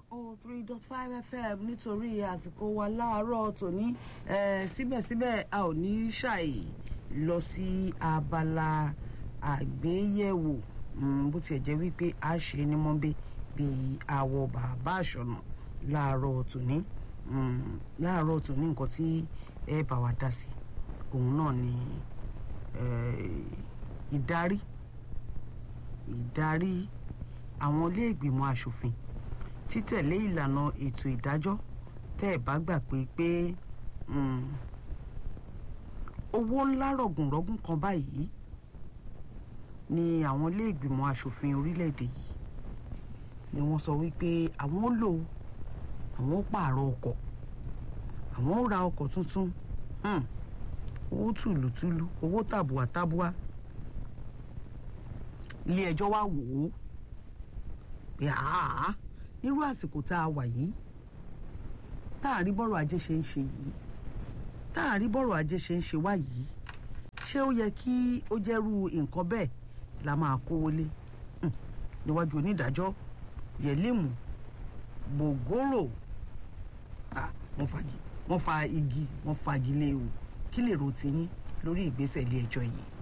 oh three dot five fm nítorí àsìkò wa láàárọ̀ tòní eh, síbẹ̀síbẹ̀ a ò ní ṣàì lọ sí abala àgbéyẹ̀wò mm, bó tiẹ̀ jẹ́ wípé a ṣe ní mọ́bí bíi àwọ̀ bàbá àṣọ̀nà láàárọ̀ tòní mm, láàárọ̀ tòní nǹkan tí ẹ bá wa dá sí òun náà ni eh, ìdarí ìdarí àwọn ilé ìgbìmọ̀ asòfin títẹ̀lé ìlànà ètò ìdájọ́ tẹ́ ẹ̀ bá gbà pé pé owó ńlá rọ̀gùnrọ̀gùn kan báyìí ni àwọn ilé ìgbìmọ̀ asòfin orílẹ̀-èdè yìí ni wọ́n sọ wípé àwọn ó lò àwọn ó pààrọ̀ ọkọ̀ àwọn ó ra ọkọ̀ tuntun owó tùlùtùlù owó tàbùà tàbùà ilé ẹjọ́ wá wò ó pé àá nírú àsìkò tá a wà yìí tá a rí bọ́rọ̀ ajé ṣe ń ṣe yìí tá a rí bọ́rọ̀ ajé ṣe ń ṣe wá yìí ṣé ó yẹ kí ó jẹ́rú nǹkan bẹ́ẹ̀ la máa kówó lé níwájú onídàájọ́ yẹlímù gbògóró wọ́n fa igi wọ́n fagilé o kí lè ro tiyín lórí ìgbésẹ̀ ilé ẹjọ́ yìí.